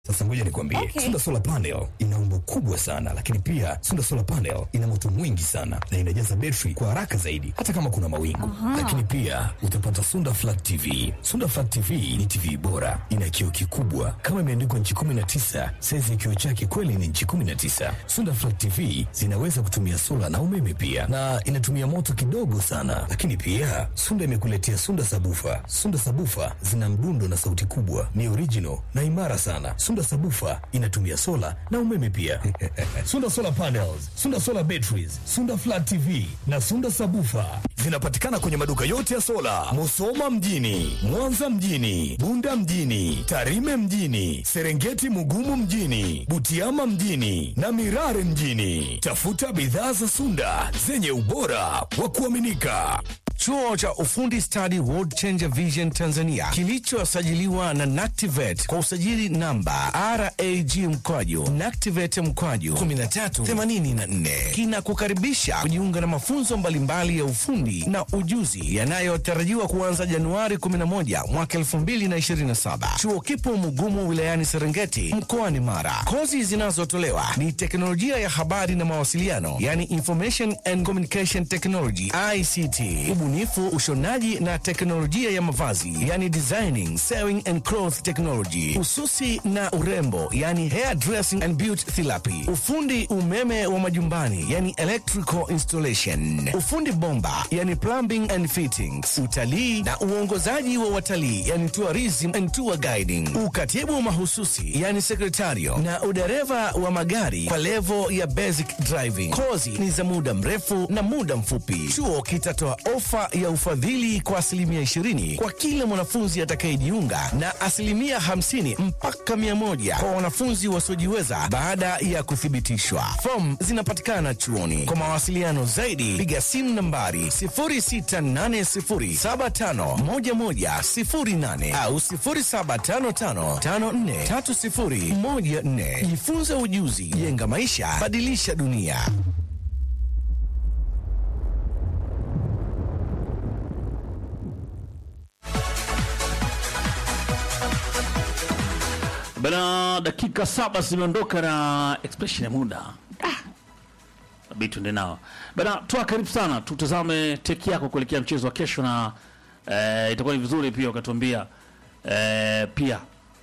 Sasa ngoja nikwambie, Okay. Sunda Solar Panel ina umbo kubwa sana, lakini pia Sunda Solar Panel ina moto mwingi sana na inajaza betri kwa haraka zaidi, hata kama kuna mawingu. Lakini pia utapata Sunda Flat TV. Sunda Flat TV ni TV bora, ina kioo kikubwa kama imeandikwa nchi 19. Saizi ya kioo chake kweli ni nchi 19. Sunda Flat TV zinaweza kutumia sola na umeme pia, na inatumia moto kidogo sana. Lakini pia Sunda imekuletea Sunda Sabufa. Sunda Sabufa zina mdundo na sauti kubwa, ni original na imara sana. Sunda Sabufa inatumia sola na umeme pia. Sunda Solar Panels, Sunda Solar Batteries, Sunda Flat TV na Sunda Sabufa zinapatikana kwenye maduka yote ya sola, Musoma mjini, Mwanza mjini, Bunda mjini, Tarime mjini, Serengeti Mugumu mjini, Butiama mjini na Mirare mjini. Tafuta bidhaa za Sunda zenye ubora wa kuaminika. Chuo cha ufundi stadi World Changer Vision Tanzania kilichosajiliwa na NACTIVATE kwa usajili namba RAG mkwaju NACTIVATE mkwaju 1384 kinakukaribisha kujiunga na mafunzo mbalimbali ya ufundi na ujuzi yanayotarajiwa kuanza Januari 11 mwaka 2027. Chuo kipo Mugumu wilayani Serengeti mkoani Mara. Kozi zinazotolewa ni teknolojia ya habari na mawasiliano, yani Information and Communication Technology ICT, ubunifu, ushonaji na teknolojia ya mavazi, yani designing, sewing and cloth technology, ususi na urembo, yani hair dressing and beauty therapy, ufundi umeme wa majumbani, yani electrical installation, ufundi bomba, yani plumbing and fittings, utalii na uongozaji wa watalii, yani tourism and tour guiding, ukatibu mahususi, yani sekretario na udereva wa magari kwa levo ya basic driving. Kozi ni za muda mrefu na muda mfupi. Chuo kitatoa ofa ya ufadhili kwa asilimia 20 kwa kila mwanafunzi atakayejiunga na asilimia 50 mpaka 100 kwa wanafunzi wasiojiweza baada ya kuthibitishwa. Fomu zinapatikana chuoni. Kwa mawasiliano zaidi, piga simu nambari 0680751108 au 0755543014. Jifunze ujuzi, jenga maisha, badilisha dunia. Bana, dakika saba zimeondoka na expression ya muda ah. Bi tuende nao bana, toa karibu sana, tutazame teki yako kuelekea mchezo wa kesho, na eh, itakuwa ni vizuri pia ukatuambia eh, pia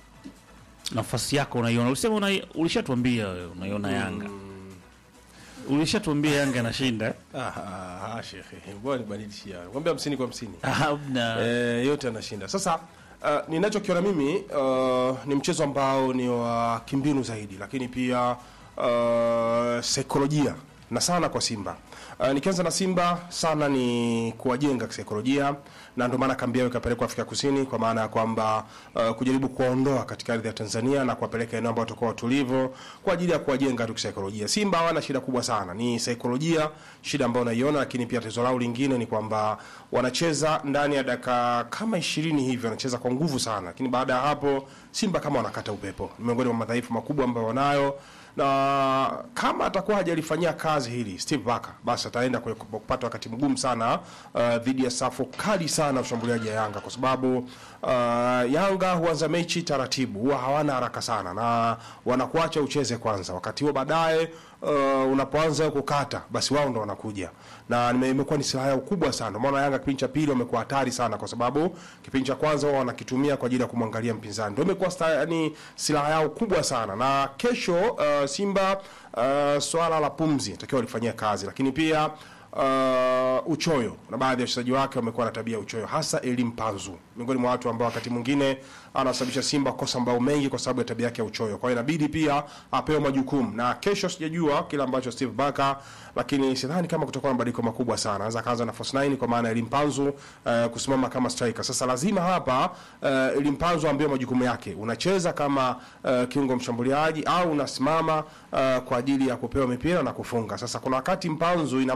nafasi yako unaiona. Ulisema una, ulishatuambia wewe unaiona Yanga, ulishatuambia Yanga anashinda eh? Ah, ah, ah, shekhe, ngoja nibadilishie. Kwambia hamsini kwa hamsini. Ah, hamna. Eh, yote anashinda. Sasa uh, ninachokiona mimi uh, ni mchezo ambao ni wa kimbinu zaidi, lakini pia uh, saikolojia na sana kwa Simba. Uh, nikianza na Simba sana ni kuwajenga kisaikolojia, na ndio maana kambi yao ikapelekwa Afrika Kusini, kwa maana ya kwamba uh, kujaribu kuwaondoa katika ardhi ya Tanzania na kuwapeleka eneo ambao watakuwa watulivu kwa ajili ya kuwajenga tu kisaikolojia. Simba hawana shida kubwa sana, ni saikolojia shida ambayo naiona, lakini pia tatizo lao lingine ni kwamba wanacheza ndani ya dakika kama ishirini hivi, wanacheza kwa nguvu sana, lakini baada ya hapo Simba kama wanakata upepo. Ni miongoni mwa madhaifu makubwa ambayo wanayo na kama atakuwa hajalifanyia kazi hili Steve Barker, basi ataenda kwenye kupata wakati mgumu sana uh, dhidi ya safu kali sana ushambuliaji ya Yanga, kwa sababu uh, Yanga huanza mechi taratibu, huwa hawana haraka sana na wanakuacha ucheze kwanza, wakati huo baadaye uh, unapoanza kukata, basi wao ndo wanakuja na nime- imekuwa ni silaha yao kubwa sana. Ndio maana Yanga kipindi cha pili wamekuwa hatari sana, kwa sababu kipindi cha kwanza wao wanakitumia kwa ajili ya kumwangalia mpinzani, ndio imekuwa sta- yani silaha yao kubwa sana. Na kesho uh, Simba uh, swala la pumzi takiwa walifanyia kazi, lakini pia uh, uchoyo na baadhi ya wachezaji wake wamekuwa na tabia ya uchoyo, hasa Elim Panzu, miongoni mwa watu ambao wakati mwingine anasababisha Simba kosa mbao mengi kwa sababu ya tabia yake ya uchoyo. Kwa hiyo inabidi pia apewe majukumu, na kesho sijajua kile ambacho Steve Barker, lakini sidhani kama kutakuwa na mabadiliko makubwa sana. Anaweza kaanza na false nine kwa maana ya Elim Panzu uh, kusimama kama striker. Sasa lazima hapa uh, Elim Panzu ambaye majukumu yake, unacheza kama uh, kiungo mshambuliaji au unasimama uh, kwa ajili ya kupewa mipira na kufunga. Sasa kuna wakati Mpanzu inampa wakati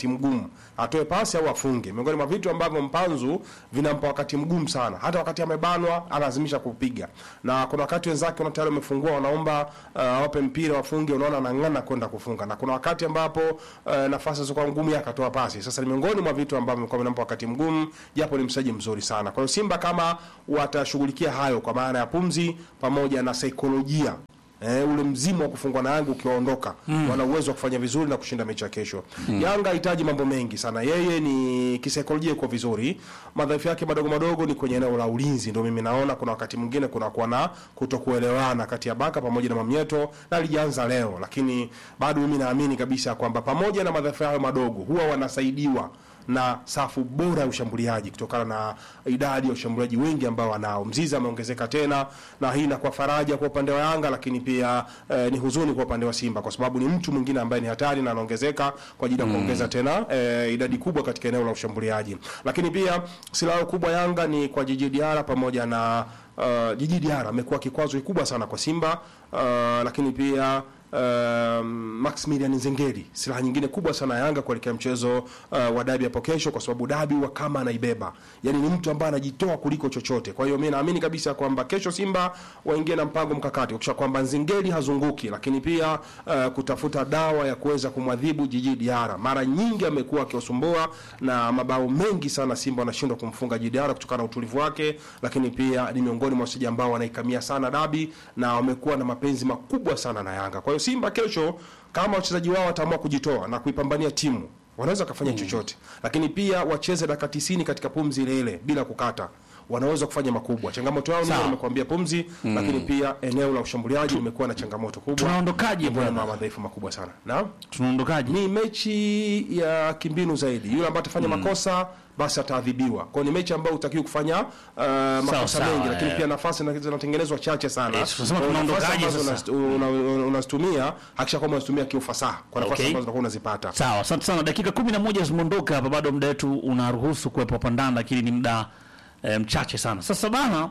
wakati mgumu, atoe pasi au afunge. Miongoni mwa vitu ambavyo Mpanzu vinampa wakati mgumu sana, hata wakati amebanwa analazimisha kupiga, na kuna wakati wenzake wana tayari wamefungua, wanaomba uh, wape mpira wafunge, unaona anang'ana kwenda kufunga, na kuna wakati ambapo uh, nafasi zilizokuwa ngumu yeye akatoa pasi. Sasa ni miongoni mwa vitu ambavyo vimekuwa vinampa wakati mgumu, japo ni mchezaji mzuri sana. Kwa hiyo Simba kama watashughulikia hayo kwa maana ya pumzi pamoja na saikolojia Eh, ule mzimu wa kufungwa na Yanga ukiondoka, wana uwezo wa kufanya vizuri na kushinda mechi ya kesho. Yanga hahitaji mambo mengi sana, yeye ni kisaikolojia iko vizuri. Madhaifu yake madogo madogo ni kwenye eneo la ulinzi, ndio mimi naona kuna wakati mwingine kuna kuwa na kutokuelewana kati ya Baka pamoja na Mamnyeto, na alijaanza leo, lakini bado mimi naamini kabisa kwamba pamoja na madhaifu hayo madogo huwa wanasaidiwa na safu bora ya ushambuliaji kutokana na idadi ya ushambuliaji wengi ambao wanao. Mzizi ameongezeka tena, na hii inakuwa faraja kwa upande wa Yanga, lakini pia eh, ni huzuni kwa upande wa Simba kwa sababu ni mtu mwingine ambaye ni hatari na anaongezeka kwa ajili ya kuongeza tena eh, idadi kubwa katika eneo la ushambuliaji. Lakini pia silaha kubwa Yanga ni kwa Jiji Diara pamoja na uh, Jiji Diara amekuwa kikwazo kikubwa sana kwa Simba uh, lakini pia Uh, Maximilian Nzengeri silaha nyingine kubwa sana ya Yanga kuelekea mchezo uh, wa dabi hapo kesho, kwa sababu dabi wa kama anaibeba, yani ni mtu ambaye anajitoa kuliko chochote. Kwa hiyo mimi naamini kabisa kwamba kesho Simba waingie na mpango mkakati kisha kwamba Nzengeri hazunguki, lakini pia uh, kutafuta dawa ya kuweza kumwadhibu Jiji Diara. Mara nyingi amekuwa akiwasumbua na mabao mengi sana Simba wanashindwa kumfunga Jiji Diara kutokana na utulivu wake, lakini pia ni miongoni mwa wachezaji ambao wanaikamia sana dabi na wamekuwa na mapenzi makubwa sana na Yanga. Kwa hiyo Simba kesho, kama wachezaji wao wataamua kujitoa na kuipambania timu, wanaweza wakafanya chochote, lakini pia wacheze dakika 90 katika pumzi ile ile bila kukata, wanaweza kufanya makubwa. Changamoto yao Sawa. ndio nimekuambia pumzi, lakini pia eneo la ushambuliaji limekuwa na changamoto kubwa, Tunaondokaje Limekuwa na bwana? madhaifu makubwa sana. Naam, tunaondokaje? ni mechi ya kimbinu zaidi. Yule ambaye atafanya makosa basi ataadhibiwa. Kwa hiyo ni mechi ambayo utakiwa kufanya uh, makosa sawa, mengi, lakini eh. pia nafasi na- zinatengenezwa chache sana. Eh, tunasema Kwa hiyo nafasi tunaondokaje ambazo sasa? unas- una- una- unazitumia hakikisha kwamba unazitumia kiufasaha kwa nafasi Okay. ambazo utakuwa unazipata. Sawa, asante sana. Dakika kumi na moja zimeondoka hapa, bado muda wetu unaruhusu kuwepo hapa ndani, lakini ni muda e, mchache sana. Sasa bana,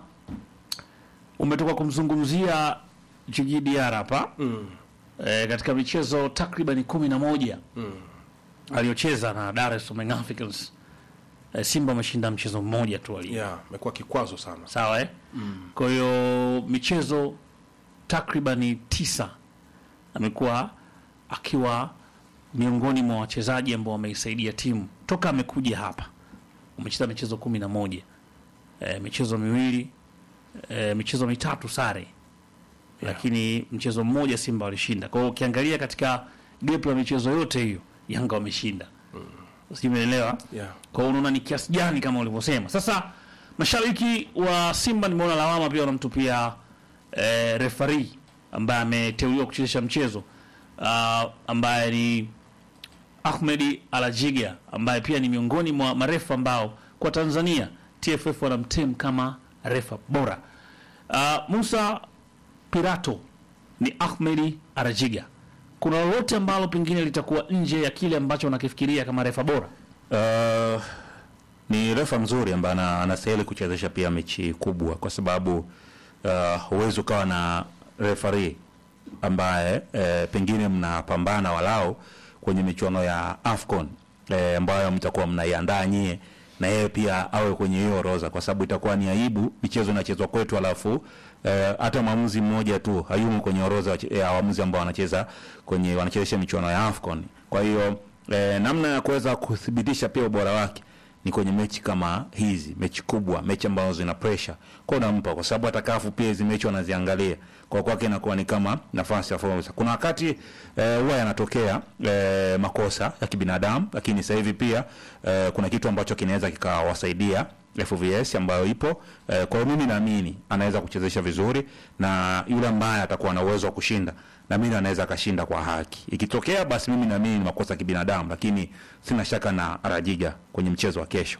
umetoka kumzungumzia Jiji Diarra hapa mm. e, katika michezo takriban kumi na moja mm. aliyocheza na Dar es Salaam Young Africans e, Simba wameshinda mchezo mmoja tu ali Yeah, imekuwa kikwazo sana. sawa eh? mm. kwa hiyo michezo takribani tisa amekuwa akiwa miongoni mwa wachezaji ambao wameisaidia timu toka amekuja hapa umecheza michezo kumi na moja e, michezo miwili e, michezo mitatu sare lakini mchezo mmoja Simba walishinda. Kwa hiyo ukiangalia katika gap la michezo yote hiyo Yanga wameshinda, sijui umeelewa? Yeah. Kwa hiyo unaona ni kiasi gani kama ulivyosema. Sasa mashabiki wa Simba nimeona lawama pia wanamtupia eh, refari ambaye ameteuliwa kuchezesha mchezo uh, ambaye ni Ahmedi Alajiga ambaye pia ni miongoni mwa marefa ambao kwa Tanzania TFF wanamtem kama refa bora. Uh, Musa Pirato ni Ahmedi Alajiga. Kuna lolote ambalo pengine litakuwa nje ya kile ambacho wanakifikiria kama refa bora? Uh, ni refa mzuri ambaye ana- anastahili kuchezesha pia mechi kubwa, kwa sababu uh, huwezi ukawa na refari ambaye eh, pengine mnapambana walao kwenye michuano ya AFCON eh, ambayo mtakuwa mnaiandaa nyie na yeye pia awe kwenye hiyo orodha, kwa sababu itakuwa ni aibu michezo inachezwa kwetu, alafu eh, hata mwamuzi mmoja tu hayumo kwenye orodha wache- ya waamuzi ambao wanacheza kwenye wanachezesha michuano ya AFCON. Kwa hiyo eh, namna ya kuweza kuthibitisha pia ubora wake ni kwenye mechi kama hizi, mechi kubwa, mechi ambazo zina pressure, kwa unampa, kwa sababu hata kafu pia hizi mechi wanaziangalia, kwa kwake inakuwa ni kama nafasi ya fursa. Kuna wakati eh, huwa yanatokea eh, makosa ya kibinadamu, lakini sasa hivi pia eh, kuna kitu ambacho kinaweza kikawasaidia FVS ambayo ipo eh, kwa hiyo mimi naamini anaweza kuchezesha vizuri na yule ambaye atakuwa na uwezo wa kushinda na mimi anaweza akashinda kwa haki. Ikitokea basi mimi naamini ni makosa ya kibinadamu, lakini sina shaka na Rajiga kwenye mchezo wa kesho.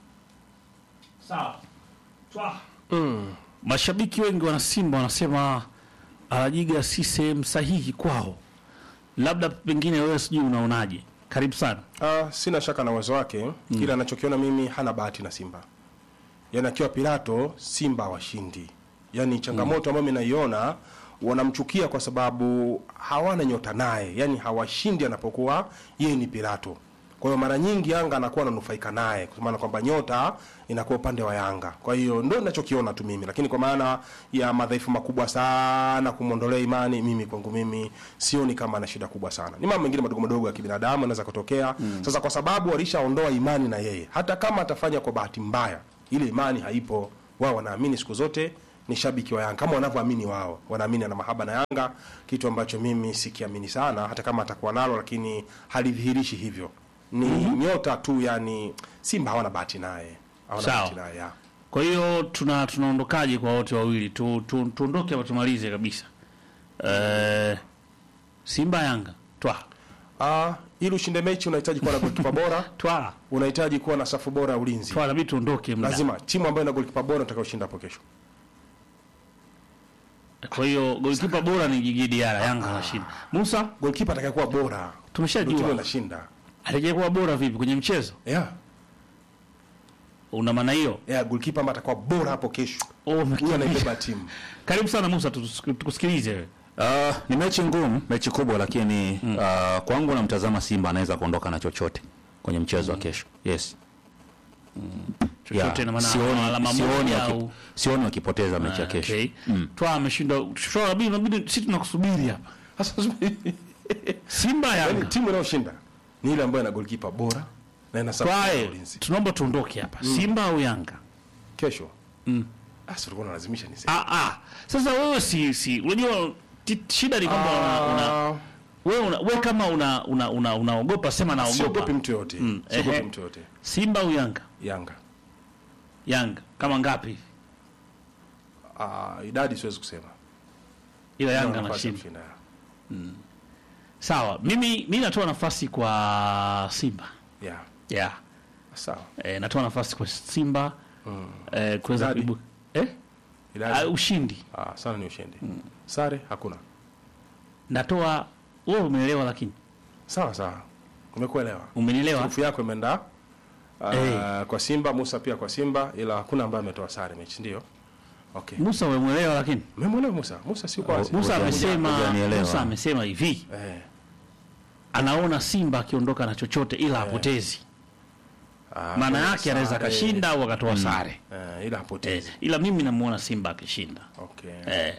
Sawa. Twa. Mashabiki wengi wana Simba wanasema Alajiga si sehemu sahihi kwao. Labda pengine wewe sijui unaonaje? Karibu sana. Ah, sina shaka na uwezo wake mm. Kila anachokiona mimi hana bahati na Simba, yaani akiwa Pilato Simba hawashindi. Yaani changamoto ambayo mimi naiona, wanamchukia kwa sababu hawana nyota naye, yaani hawashindi anapokuwa yeye ni Pilato. Kwa hiyo mara nyingi Yanga anakuwa ananufaika naye kwa maana kwamba nyota inakuwa upande wa Yanga. Kwa hiyo ndio ninachokiona tu mimi, lakini kwa maana ya madhaifu makubwa sana kumwondolea imani, mimi kwangu mimi sioni kama ana shida kubwa sana. Ni mambo mengine madogo madogo ya kibinadamu yanaweza kutokea. Sasa kwa sababu walishaondoa imani na yeye, hata kama atafanya kwa bahati mbaya, ile imani haipo. Wao wanaamini siku zote ni shabiki wa Yanga kama wanavyoamini wao, wanaamini ana mahaba na Yanga, kitu ambacho mimi sikiamini sana, hata kama atakuwa nalo, lakini halidhihirishi hivyo. Ni nyota tu, yani Simba hawana bahati naye, hawana Sawa. bahati naye ya. Kwa hiyo tuna tunaondokaje kwa wote wawili? Tu, tu, tuondoke hapa tumalize kabisa. Eh, Simba Yanga. Twa. Ah, ili ushinde mechi unahitaji kuwa na golikipa bora, Twa. unahitaji kuwa na safu bora ya ulinzi. Twa inabidi tuondoke muda. Lazima timu ambayo ina golikipa bora utakaoshinda hapo kesho. Kwa hiyo golikipa bora ni Gigi Diarra, Yanga anashinda. Musa, Golikipa atakayekuwa bora ndio timu tumeshajua. inashinda. Aliyekuwa bora vipi kwenye mchezo? Yeah. Una maana hiyo? Yeah, golikipa ambaye atakuwa bora hapo kesho. Oh, Huyo umekimbia. anaibeba timu. Karibu sana Musa, tutus- tukusikilize wewe. Uh, ni mechi ngumu, mechi kubwa, lakini uh, kwangu namtazama Simba anaweza kuondoka na chochote kwenye mchezo wa kesho. Yes. Chochote ina maana sioni, alama sioni, moja waki, au sioni wakipoteza mechi ya kesho. Okay. Twa ameshinda. Twa inabidi inabidi sisi tunakusubiri hapa. Sasa Simba yani Yanga. timu inayoshinda ni ile ambayo ina golikipa bora na ina safu ya Twae, ulinzi. tunaomba tuondoke hapa. Simba au Yanga? Kesho. Mm. Ah, sio ulikuwa unalazimisha niseme. Ah, ah. Sasa wewe si si unajua ti- shida ni kwamba una, una Ah, wewe una, wewe kama una una una unaogopa sema naogopa. siogopi mtu yote. Mm, Siogopi ehe. mtu yote. Simba au Yanga? Yanga. Yanga. Kama ngapi? Ah, idadi siwezi kusema. Ila Yanga Nafasi ya anashinda. kushinda. Sawa. Mimi mimi natoa nafasi kwa Simba. Yeah. Yeah. Sawa. Eh, natoa nafasi kwa Simba eh, kuweza Idadi? kuibuka. Eh? Idadi. Ah, ushindi. Ah, sana ni ushindi. Sare hakuna. Natoa wewe umeelewa lakini. Sawa sawa. Umekuelewa. Umenielewa? Turufu yako imeenda ah, Eh. kwa Simba, Musa pia kwa Simba, ila hakuna ambaye ametoa sare mechi, ndio. Okay. Musa umeelewa lakini. Umemwelewa Musa? Musa si kwa Musa Musa Hujani- amesema hujanielewa. Musa amesema hivi. eh. anaona Simba akiondoka na chochote ila hapotezi. Ah, Maana kwa yake anaweza sare. akashinda au akatoa sare. Eh, ila Eh, hapotezi. ila mimi namuona Simba akishinda. Okay. Eh,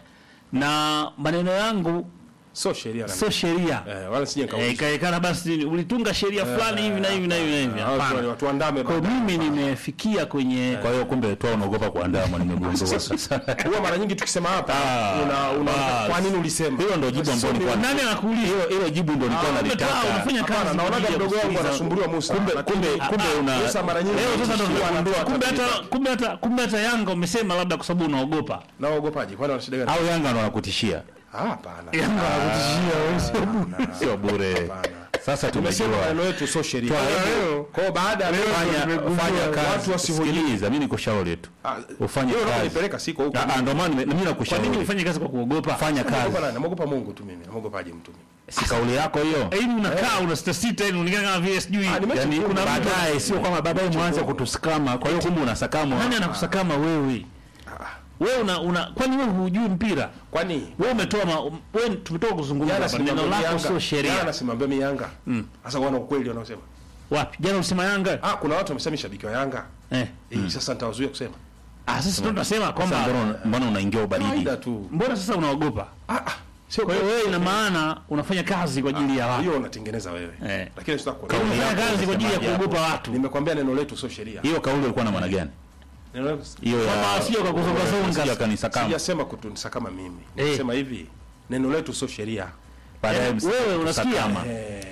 na maneno yangu So sheria na sio sheria. eh, wala sije Eh, nikaulizwa. ikaekana basi ulitunga sheria fulani hivi na hivi na hivi na hivi. Ah, watu- Hapana. watu andame Kwa hiyo baadaye. mimi nimefikia kwenye Kwa hiyo kumbe toa unaogopa kuandama, nimegundua sasa. Huwa mara nyingi tukisema hapa una, una basi. kwa nini ulisema? Hilo ndio jibu ambalo nilikuwa nani anakuuliza? hilo hilo jibu ndio nilikuwa Kumbe nalitaka. taa unafanya Hapana, kazi. naonaga kwa ajili ya mdogo wangu kusikiliza. anasumbuliwa Musa. Kumbe kumbe kumbe una Musa mara nyingi Leo sasa ndo huwa nimegundua. anatoa Kumbe hata taarifa. kumbe hata kumbe hata Yanga umesema labda kwa sababu unaogopa. na waogopaji kwani wana shida gani? au Yanga ndo wanakutishia, Ah, hapana. Yanga wanakutishia wewe. sio bure. Hapana. Sasa Tumesema tumejua. maneno yetu sio sheria. Leo- Kwa hiyo baada ya Fanya fanya watu kazi. wasihoji. Sikiliza, mimi nikushauri tu. Ah, Ufanye hiyo ndio kazi. kunipeleka siko huko. Ah, ah, Ndio maana nime- mimi Kwa nini nakushauri. ufanye kazi kwa kuogopa? Fanya kazi. Naogopa nani? Naogopa Mungu tu mimi. Naogopaje mtu mimi? Si kauli yako hiyo. Yaani unakaa una sita sita yani unaonekana kama vile sijui. Ah, ni mechi Yaani ngumu. kuna Baadaye, baadaye sio kama baadaye mwanze kutusikama. Kwa hiyo kumbe unasakamwa. Nani anakusakama wewe? Wewe una una kwani wewe hujui mpira? Kwani Wewe umetoa ma- wewe tumetoka kuzungumza jana hapa neno simwambia lako Yanga. sio sheria. Jana simwambia mimi Yanga. Sasa wana ukweli wanaosema. Wapi? Jana ulisema Yanga? Ah, kuna watu wamesema shabiki wa Yanga. Eh. Eh, sasa nitawazuia kusema. Ah, sasa ndio tunasema Sasa kwamba mbona mbona unaingia ubaridi? Kawaida tu. mbona sasa unaogopa? Ah, ah. Sio Kwa hiyo wewe ina maana unafanya kazi kwa ajili ya watu. hiyo unatengeneza wewe. Eh. Lakini sitaki Yaani kuelewa. Unafanya yako kazi kwa ajili ya unasemaje kuogopa watu. Nimekwambia neno letu sio sheria. Hiyo kauli ilikuwa na maana gani? Neno letu Hiyo Kwamba sio kwa kuzongazonga. ya kanisa kama. sijasema kutunisa kama mimi. Eh. Nimesema hivi. Neno letu sio sheria. Baadaye Yaani wewe unasikia? kusakama.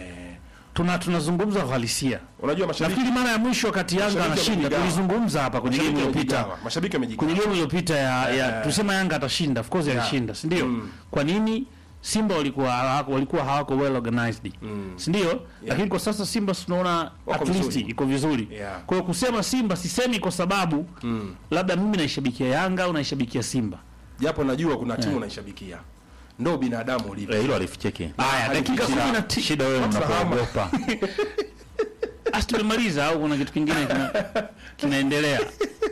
Tuna tunazungumza uhalisia. Unajua mashabiki Nafikiri mara ya mwisho wakati Yanga Mashabiki anashinda wamejigawa. tulizungumza hapa kwenye game mashabiki iliyopita. wamejigawa. Mashabiki Kwenye wamejigawa. game iliyopita ya, ya tusema Yanga atashinda, of course alishinda, si ndio? Kwa nini Simba walikuwa hawako, walikuwa hawako well organized, si ndio? Lakini kwa sasa Simba tunaona Wako at least vizuri. iko vizuri. Yeah. Kwa hiyo kusema Simba sisemi kwa sababu labda mimi naishabikia Yanga au naishabikia Simba. Japo najua kuna timu unaishabikia. Ndio binadamu ulivyo. Eh, hilo alificheki. Haya, dakika Shida. 10 Shida wewe unapoogopa. Asi tumemaliza au kuna kitu kingine kina, kinaendelea?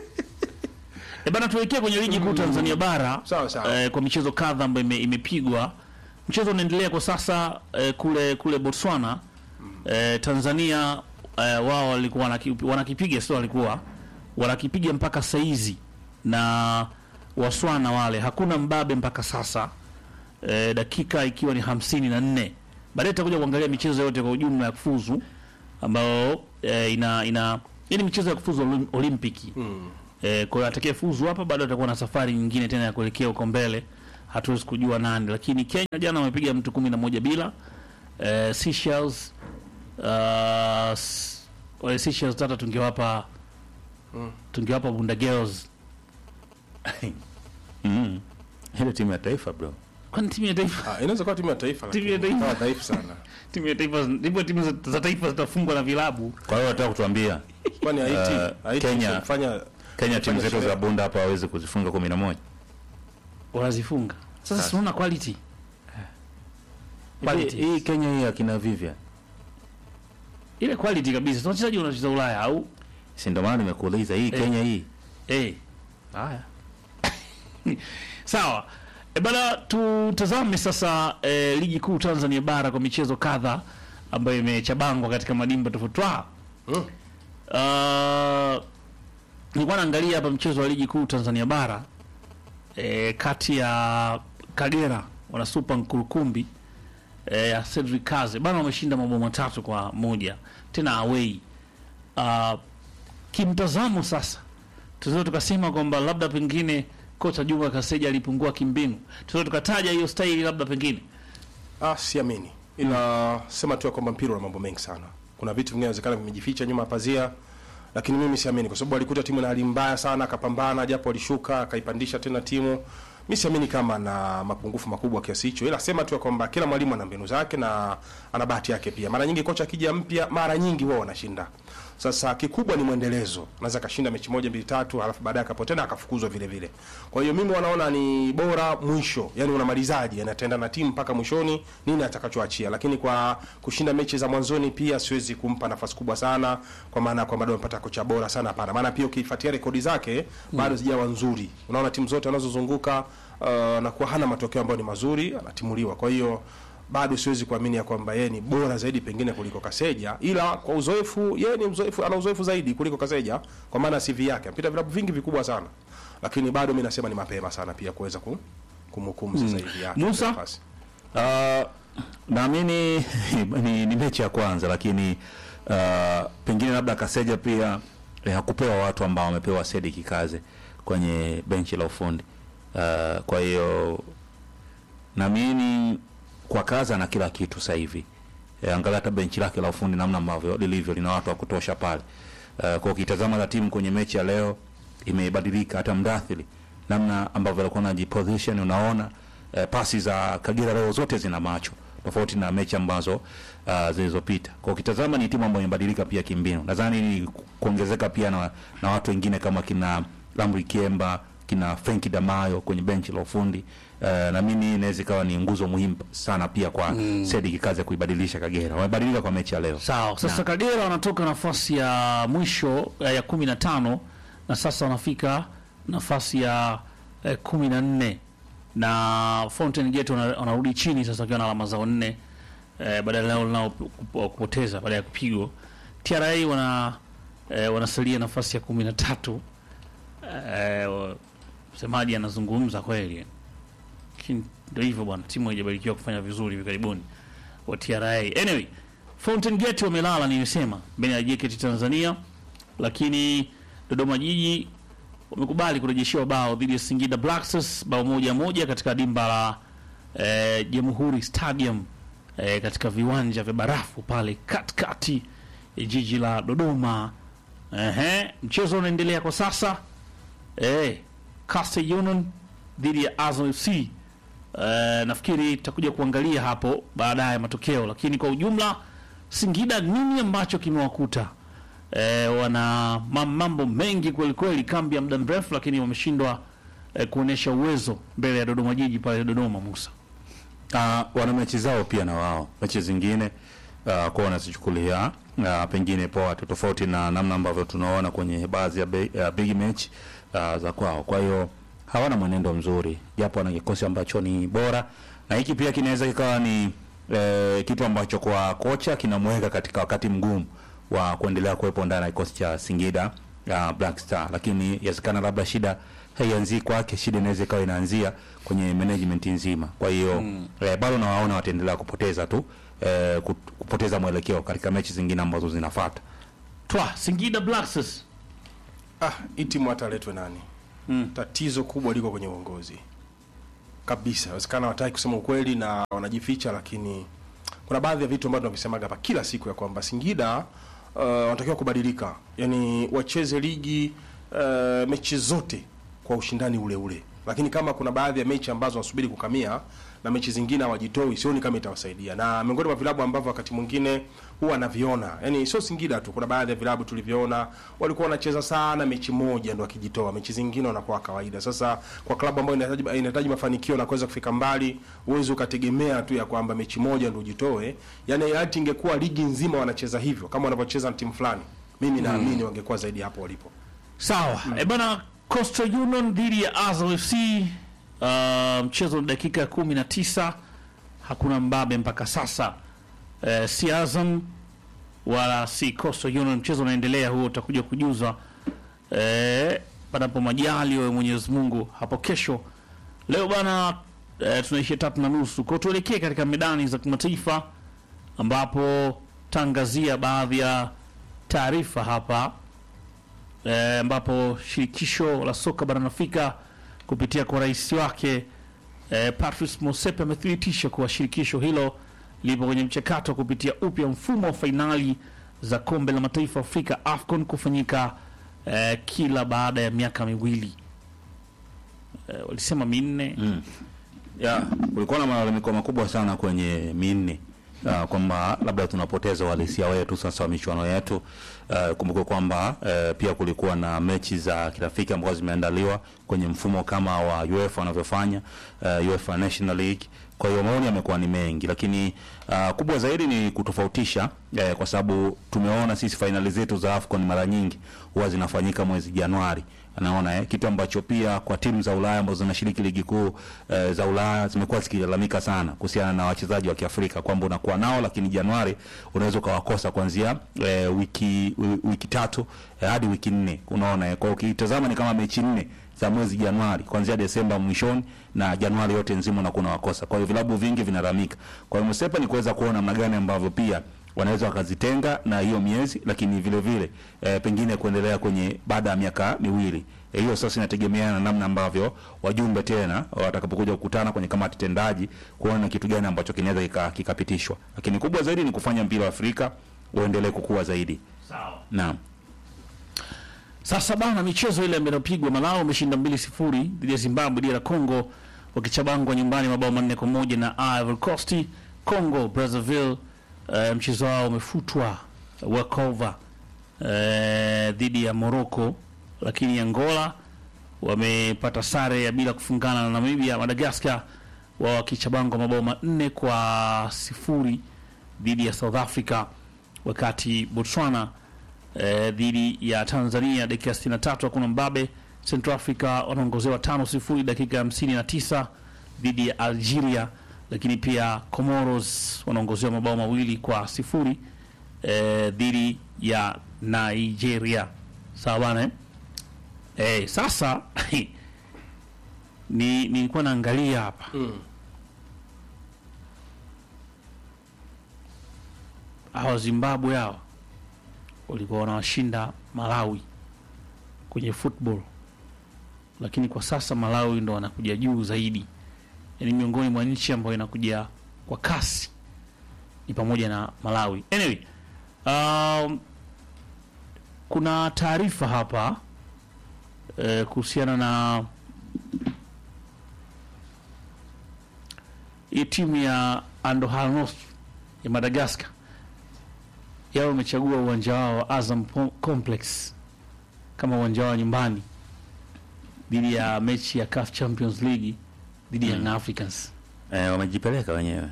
E bana, tuelekee kwenye ligi kuu Tanzania bara Sawa, sawa. eh, kwa michezo kadha ambayo ime, imepigwa. Mchezo unaendelea kwa sasa eh, kule kule Botswana eh, Tanzania eh, wao walikuwa wanaki- wanakipiga sio walikuwa wanakipiga mpaka saizi na waswana wale hakuna mbabe mpaka sasa eh, dakika ikiwa ni hamsini na nne baadaye tutakuja kuangalia michezo yote kwa ujumla ya kufuzu ambayo eh, ina ina hii ni michezo ya kufuzu olim, olimpiki mm. eh, kwa hiyo atakaye fuzu hapa bado atakuwa na safari nyingine tena ya kuelekea huko mbele hatuwezi kujua nani lakini Kenya jana wamepiga mtu kumi na moja bila eh, Seychelles uh, s- wale Seychelles tata tungewapa tungewapa Bunda Girls mm. ile timu ya taifa bro kwani timu ya taifa Ah, inaweza kuwa timu ya taifa Timu ya lakini taifa. ikawa dhaifu sana. timu ya taifa ndipo timu za, za taifa zitafungwa na vilabu kwa hiyo nataka kutuambia Kwani Haiti, Eh, Haiti Kenya- kufanya Kenya timu zetu sherehe. za bunda hapa hawezi kuzifunga kumi na moja wanazifunga sasa Sasa. tunaona quality hii quality hii Kenya hii akina Vivian ile quality kabisa tuna wachezaji wanacheza Ulaya au si ndio maana nimekuuliza hii Kenya hii eh haya sawa e bana tutazame sasa eh, ligi kuu Tanzania bara kwa michezo kadha ambayo imechabangwa katika madimba tofauti Twa, Mm. Uh, nilikuwa naangalia hapa mchezo wa ligi kuu Tanzania bara e, kati ya Kagera wana Super Nkurukumbi e, ya Cedric Kaze bana, wameshinda mabao matatu kwa moja tena away. Uh, kimtazamo sasa, tunaweza tukasema kwamba labda pengine kocha Juma Kaseja alipungua kimbinu, tunaweza tukataja hiyo staili labda pengine Ah, siamini. Ila sema tu ya kwamba mpira una mambo mengi sana. Kuna vitu vingine inawezekana vimejificha nyuma ya pazia, lakini mimi siamini kwa sababu alikuta timu na hali mbaya sana, akapambana japo alishuka, akaipandisha tena timu. Mimi siamini kama na mapungufu makubwa kiasi hicho, ila sema tu ya kwamba kila mwalimu ana mbinu zake na ana bahati yake pia. Mara nyingi kocha akija mpya, mara nyingi wao wanashinda. Sasa kikubwa ni mwendelezo. Naweza kashinda mechi moja mbili tatu, alafu baadaye akapotea na akafukuzwa vile vile. Kwa hiyo mimi wanaona ni bora mwisho, yani unamalizaje, anatenda na timu mpaka mwishoni nini atakachoachia. Lakini kwa kushinda mechi za mwanzoni pia siwezi kumpa nafasi kubwa sana, kwa maana kwamba ndio amepata kocha bora sana, hapana. Maana pia ukifuatia rekodi zake bado zijawa nzuri. Unaona timu zote anazozunguka uh, na kuwa hana matokeo ambayo ni mazuri, anatimuliwa. Kwa hiyo bado siwezi kuamini ya kwamba yeye ni bora zaidi pengine kuliko Kaseja, ila kwa uzoefu, yeye ni mzoefu, ana uzoefu zaidi kuliko Kaseja kwa maana CV yake amepita vilabu vingi vikubwa sana, lakini bado mimi nasema ni mapema sana pia kuweza ku, kumhukumu sasa hivi yake Musa? nafasi. Uh, naamini ni, ni mechi ya kwanza lakini uh, pengine labda Kaseja pia eh, hakupewa watu ambao wamepewa Sedi Kikaze kwenye benchi la ufundi uh, kwa hiyo naamini kwa kaza na kila kitu sasa hivi e, angalia hata benchi lake la ufundi namna ambavyo lilivyo lina watu wa kutosha pale uh, kwa ukitazama la timu kwenye mechi ya leo imebadilika hata mdathili namna ambavyo alikuwa anajiposition unaona eh, pasi za Kagera leo zote zina macho tofauti na mechi ambazo uh, zilizopita. Kwa ukitazama ni timu ambayo imebadilika pia kimbinu. Nadhani ni kuongezeka pia na, na watu wengine kama kina Lamri Kiemba, kina Frenki Damayo kwenye benchi la ufundi. Uh, na mimi inaweza ikawa ni nguzo muhimu sana pia kwa mm. Sedi kazi ya kuibadilisha Kagera. Wamebadilika kwa mechi ya leo. Sawa, sasa Kagera wanatoka nafasi ya mwisho eh, ya kumi na tano na sasa wanafika nafasi ya eh, kumi na nne na Fountain Gate wana- wanarudi chini sasa wakiwa na alama zao nne eh, badala yao nao kup- kupoteza baada ya kupigwa. TRA wana eh, wanasalia nafasi ya kumi na tatu eh, wa- msemaji anazungumza kweli, lakini ndio hivyo bwana, timu haijabarikiwa kufanya vizuri hivi karibuni wa TRA. Anyway, Fountain Gate wamelala nimesema mbele ya JKT Tanzania, lakini Dodoma Jiji wamekubali kurejeshewa bao dhidi ya Singida Black Stars bao moja moja katika dimba la eh, Jamhuri Stadium eh, katika viwanja vya barafu pale katikati ya jiji la Dodoma. Ehe, mchezo unaendelea kwa sasa eh, Coastal Union dhidi ya Azam FC. Eh, nafikiri tutakuja kuangalia hapo baadaye matokeo, lakini kwa ujumla Singida nini ambacho kimewakuta? E, wana ma- mambo mengi kweli kweli, kambi ya muda mrefu, lakini wameshindwa e, kuonesha uwezo mbele ya Dodoma Jiji pale Dodoma. Musa, Uh, wana mechi zao pia na wao mechi zingine uh, kwa wanazichukulia uh, pengine poa tu tofauti na namna ambavyo tunaona kwenye baadhi ya be- ya big match uh, za kwao. Kwa hiyo hawana mwenendo mzuri, japo wana kikosi ambacho ni bora, na hiki pia kinaweza kikawa ni eh, kitu ambacho kwa kocha kinamweka katika wakati mgumu wa kuendelea kuwepo ndani ya kikosi cha Singida uh, Black Star, lakini yawezekana labda shida haianzii kwake, shida inaweza ikawa inaanzia kwenye management nzima. Kwa hiyo mm. eh, bado nawaona wataendelea kupoteza tu eh, kut- kupoteza mwelekeo katika mechi zingine ambazo zinafuata. twa Singida Black Stars Ah, hii timu hata aletwe nani mm. tatizo kubwa liko kwenye uongozi kabisa. Inawezekana wataki kusema ukweli na wanajificha, lakini kuna baadhi ya vitu ambavyo tunavisemaga hapa kila siku ya kwamba Singida uh, wanatakiwa kubadilika, yani wacheze ligi uh, mechi zote kwa ushindani ule ule, lakini kama kuna baadhi ya mechi ambazo wanasubiri kukamia na mechi zingine hawajitoi, sioni kama itawasaidia. Na miongoni mwa vilabu ambavyo wakati mwingine huwa anaviona, yani sio Singida tu, kuna baadhi ya vilabu tulivyoona walikuwa wanacheza sana mechi moja ndo wakijitoa, mechi zingine wanakuwa kawaida. Sasa kwa klabu ambayo inahitaji inahitaji mafanikio na kuweza kufika mbali, uwezi ukategemea tu ya kwamba mechi moja ndo ujitoe. Yani hata ingekuwa ligi nzima wanacheza hivyo kama wanavyocheza na timu fulani, mimi naamini wangekuwa zaidi hapo walipo. sawa mm. e bana Coastal Union dhidi ya Azam FC uh, mchezo ni dakika ya kumi na tisa hakuna mbabe mpaka sasa uh, si Azam wala si Coastal Union mchezo unaendelea huo utakuja kujuzwa eh, panapo majali wa Mwenyezi Mungu hapo kesho leo bana eh, tunaishia tatu na nusu kwao tuelekee katika medani za kimataifa ambapo tangazia baadhi ya taarifa hapa eh, ambapo shirikisho la soka barani Afrika kupitia kwa rais wake eh, Patrice Motsepe amethibitisha kuwa shirikisho hilo lipo kwenye mchakato wa kupitia upya mfumo wa fainali za kombe la mataifa Afrika AFCON kufanyika eh, kila baada ya miaka miwili eh, walisema minne Mm. ya kulikuwa na malalamiko makubwa sana kwenye minne uh, kwamba labda tunapoteza uhalisia wetu sasa wa michuano yetu. Uh, kumbuke kwamba uh, pia kulikuwa na mechi za kirafiki ambazo zimeandaliwa kwenye mfumo kama wa UEFA wanavyofanya uh, UEFA National League. Kwa hiyo maoni yamekuwa ni mengi, lakini uh, kubwa zaidi ni kutofautisha eh, kwa sababu tumeona sisi fainali zetu za AFCON mara nyingi huwa zinafanyika mwezi Januari anaona eh, kitu ambacho pia kwa timu za Ulaya ambazo zinashiriki ligi kuu eh, za Ulaya zimekuwa zikilalamika sana kuhusiana na wachezaji wa Kiafrika kwamba unakuwa nao lakini Januari unaweza ukawakosa kuanzia eh, wiki wi- wiki tatu eh, hadi wiki nne unaona eh, kwa ukitazama ni kama mechi nne za mwezi Januari kuanzia Desemba mwishoni na Januari yote nzima unakuwa unawakosa. Kwa hiyo vilabu vingi vinalalamika. Kwa hiyo Msepa ni kuweza kuona namna gani ambavyo pia wanaweza wakazitenga na hiyo miezi, lakini vile vile e, pengine kuendelea kwenye baada ya miaka miwili. Eh, Hiyo sasa inategemeana na namna ambavyo wajumbe tena watakapokuja kukutana kwenye kamati tendaji kuona kitu gani ambacho kinaweza kika- kikapitishwa, lakini kubwa zaidi ni kufanya mpira wa Afrika uendelee kukua zaidi. sawa Naam. Sasa bana, michezo ile imepigwa. Malawi umeshinda mbili sifuri dhidi ya Zimbabwe. DR Congo wakichabangwa nyumbani mabao manne kwa moja na Ivory Coast. Congo Brazzaville, uh, mchezo wao umefutwa walkover uh, dhidi ya Morocco, lakini Angola wamepata sare ya bila kufungana na Namibia. Madagascar wao wakichabangwa mabao manne kwa sifuri dhidi ya South Africa, wakati Botswana eh, dhidi ya Tanzania dakika 63 hakuna mbabe. Central Africa wanaongozewa tano sifuri dakika 59 dhidi ya Algeria, lakini pia Comoros wanaongozewa mabao mawili kwa sifuri eh, dhidi ya Nigeria. Sawa bana eh? Eh, sasa ni nilikuwa naangalia hapa hawa Zimbabwe hawa walikuwa wanawashinda Malawi kwenye football, lakini kwa sasa Malawi ndo wanakuja juu zaidi, yaani miongoni mwa nchi ambayo inakuja kwa kasi ni pamoja na Malawi. Anyway, um, kuna taarifa hapa eh, kuhusiana na hii timu ya Andohanos ya Madagascar yao wamechagua uwanja wao wa Azam Po- Complex kama uwanja wao wa nyumbani dhidi ya mechi ya CAF Champions League dhidi ya Young Africans. Eh, wamejipeleka wenyewe.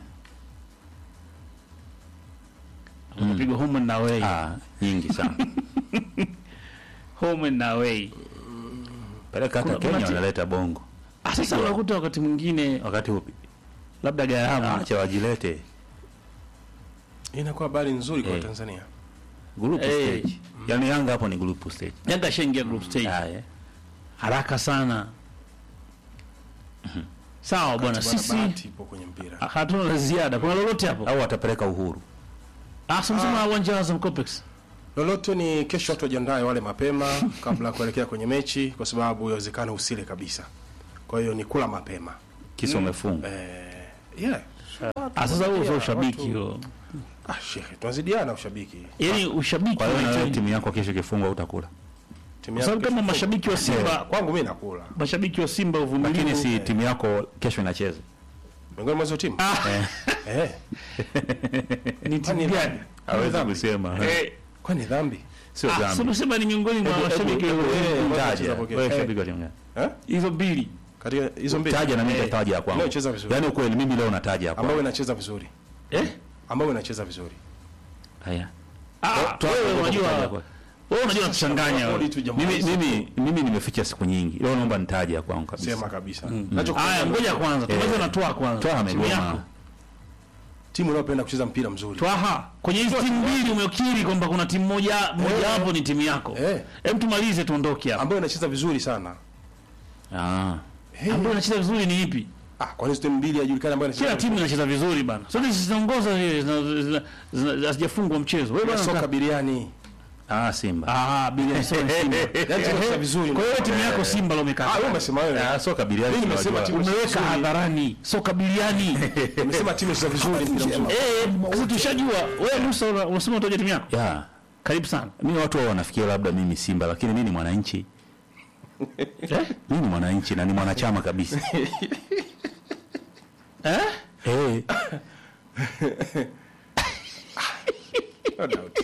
Wamepigwa home and away. Ah, nyingi sana. Home and away. Peleka hata Kuna- kuna Kenya ti- wanaleta bongo. Ah, Sasa unakuta wakati mwingine Wakati upi? labda gharama Acha wajilete. Hii inakuwa habari nzuri kwa Eh. Tanzania. group Eh. stage yani Yanga hapo ni group stage Yanga ashaingia group stage haya haraka sana. Sawa bwana, Bwana, sisi bahati ipo kwenye mpira. ah, hatuna la ziada. Kuna lolote hapo? au atapeleka uhuru Ah, sasa uwanja wa Azam Complex. Lolote ni kesho, watu wajiandae wale mapema kabla ya kuelekea kwenye mechi, kwa sababu yawezekana usile kabisa. Kwa hiyo ni kula mapema kisa umefunga eh, yeah. Ah, sasa huo sio watu- ushabiki huo. Ah, shehe, tunazidiana ushabiki. Yaani ushabiki kwa hiyo na wewe unahitaji- timu yako kesho ikifungwa utakula Timu kwa sababu yako kama kesho- mashabiki wa Simba, kwangu mimi nakula. mashabiki wa Simba lakini uvumilivu si timu yako kesho inacheza Miongoni mwa hizo timu. Eh, ni timu gani? hawezi dhambi. kusema Eh, kwani dhambi? sio ah, dhambi sema sema ni miongoni mwa Hebu- mashabiki hebu- wa- hebu- Eh, taja. wacheza poke- Wewe eh. shabiki wa timu gani? Eh? hizo mbili. Katika hizo mbili. taja na mimi Eh, nitataja ya kwangu Inayocheza vizuri. yaani ukweli mimi leo nataja ya Ambao kwangu inacheza vizuri. Eh? Ambao inacheza vizuri. haya Ah, Toa- wewe toa- unajua toa- toa- wewe unajua kuchanganya wewe. Bodi tu jamaa. mimi mimi mimi nimeficha siku nyingi leo naomba nitaje ya kwangu kabisa Sema kabisa. Nachokuambia Haya, ngoja kwanza. Eh. Tuanze na Twaha kwanza. toa Timu amegoma yako. timu inayopenda kucheza mpira mzuri. Twaha, kwenye hizi timu mbili umekiri kwamba kuna timu moja moja hapo ni timu yako. Eh. Hem, tumalize tuondoke hapa. Ambayo inacheza vizuri sana. ah Ambayo inacheza vizuri ni ipi? Ah, kwa nini timu mbili hajulikani ambayo inacheza? Kila timu inacheza vizuri bana. Sote zinaongoza zile zina- zina- zina- hazijafungwa mchezo. Wewe ya bana soka soka. biriani. ah Simba Ah, bila Simba. Simba. Yaani timu inacheza vizuri. Kwa hiyo timu yako Simba leo Ah, umekaa. wewe umesema wewe. ah soka biliani Mimi nimesema tunajua. timu- Umeweka hadharani soka biliani. Umesema timu inacheza vizuri mpira mzuri. Eh, sasa tushajua. Wewe Musa una- unasema utaje timu yako? ya Karibu sana. mimi watu wao wanafikia labda mimi Simba lakini mimi ni mwananchi mimi ni mwananchi na ni mwanachama kabisa Eh? eh No doubt.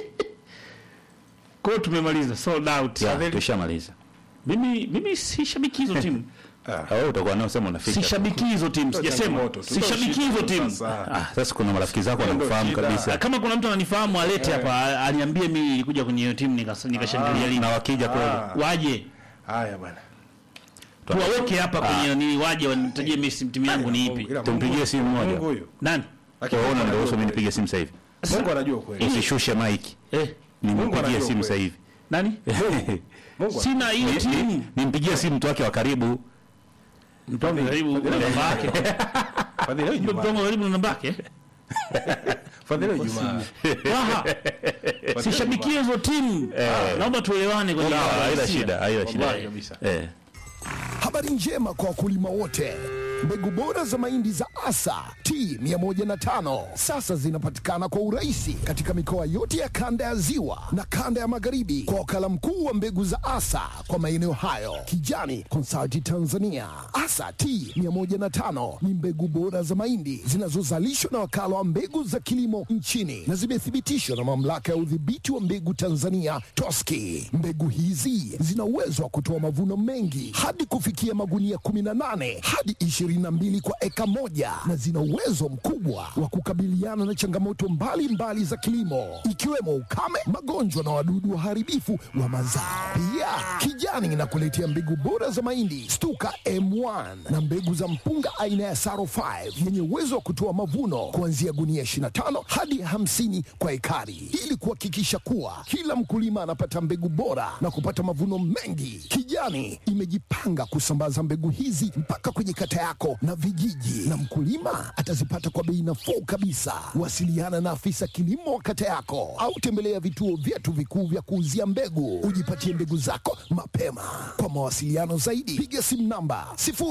Kwa hiyo tumemaliza sold out. ya tushamaliza Mimi mimi si shabiki hizo timu. Ah, wewe utakuwa nao sema unaficha Si shabiki hizo timu, sijasema. changamoto. Si shabiki hizo timu. Sasa. ah sasa kuna marafiki zako Hiyo ndio wanakufahamu shida. kabisa Kama kuna mtu ananifahamu alete hapa a- aniambie mimi nilikuja kwenye hiyo timu nikas- nikashangilia lini. na wakija kweli Ah. Waje. Haya bwana. Tuwaweke hapa kwenye ni waje wanitajie mimi si- timu yangu ni ipi. Ila Tumpigie Mungu- simu moja. Mungu huyo. Nani? Lakini wewe Mungu unaniruhusu mimi anajua nipige simu sasa hivi kweli. Mungu anajua kweli. usishushe mic Eh, nimpigie anajua simu sasa kweli. hivi nani? Mungu Sina hiyo timu. nimpigie simu mtu wake wa karibu Mtu wangu karibu na namba yake. Fadhili leo Mtu Ijumaa. wangu karibu na namba yake. Fadhili leo Ijumaa. Raha. Si shabiki hizo timu. Naomba tuelewane kwenye Sawa, haina hisia. shida haina shida Wallahi kabisa. eh Habari njema kwa wakulima wote. Mbegu bora za mahindi za Asa T105 sasa zinapatikana kwa urahisi katika mikoa yote ya kanda ya Ziwa na kanda ya Magharibi kwa wakala mkuu wa mbegu za Asa kwa maeneo hayo, Kijani Consulting Tanzania. Asa T105 ni mbegu bora za mahindi zinazozalishwa na wakala wa mbegu za kilimo nchini na zimethibitishwa na mamlaka ya udhibiti wa mbegu Tanzania TOSCI. Mbegu hizi zina uwezo wa kutoa mavuno mengi hadi kufikia magunia 18 hadi 22 kwa eka moja na zina uwezo mkubwa wa kukabiliana na changamoto mbalimbali mbali za kilimo ikiwemo ukame, magonjwa na wadudu waharibifu wa mazao. Pia Kijani inakuletea mbegu bora za mahindi Stuka M1 na mbegu za mpunga aina ya Saro 5 yenye uwezo wa kutoa mavuno kuanzia gunia 25 hadi 50 kwa ekari ili kuhakikisha kuwa kila mkulima anapata mbegu bora na kupata mavuno mengi. Kijani imejipanga kusambaza mbegu hizi mpaka kwenye kata yako na vijiji, na mkulima atazipata kwa bei nafuu kabisa. Wasiliana na afisa kilimo wa kata yako au tembelea vituo vyetu vikuu vya kuuzia mbegu, ujipatie mbegu zako mapema. Kwa mawasiliano zaidi, piga simu namba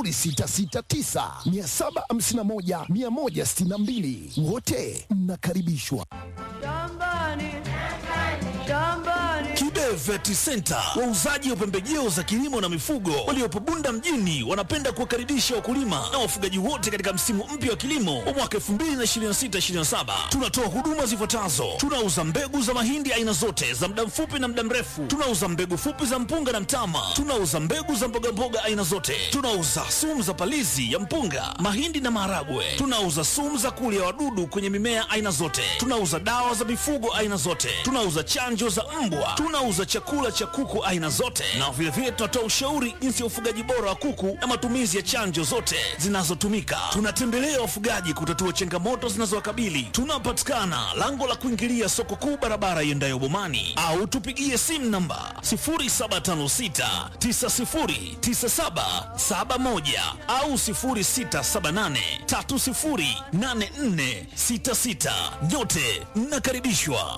0669 751 162. Wote mnakaribishwa. Shambani, shambani, Kibe Vet Center, wauzaji wa pembejeo za kilimo na mifugo waliopo Bunda mjini, wanapenda kuwakaribisha wakulima na wafugaji wote katika msimu mpya wa kilimo wa mwaka 2026/2027. Tunatoa huduma zifuatazo: tunauza mbegu za mahindi aina zote za muda mfupi na muda mrefu, tunauza mbegu fupi za mpunga na mtama, tunauza mbegu za mbogamboga aina zote, tunauza sumu za palizi ya mpunga, mahindi na maharagwe, tunauza sumu za kulia wadudu kwenye mimea aina zote, tunauza dawa za mifugo aina zote, tunauza chanjo za mbwa, tunauza chakula cha kuku aina zote, na vilevile tunatoa ushauri jinsi ya ufugaji bora wa kuku na matumizi ya chanjo zote zinazotumika. Tunatembelea wafugaji kutatua changamoto zinazowakabili. Tunapatikana lango la kuingilia soko kuu, barabara iendayo Bomani, au tupigie simu namba 0756909771 au 0678308466. Nyote mnakaribishwa.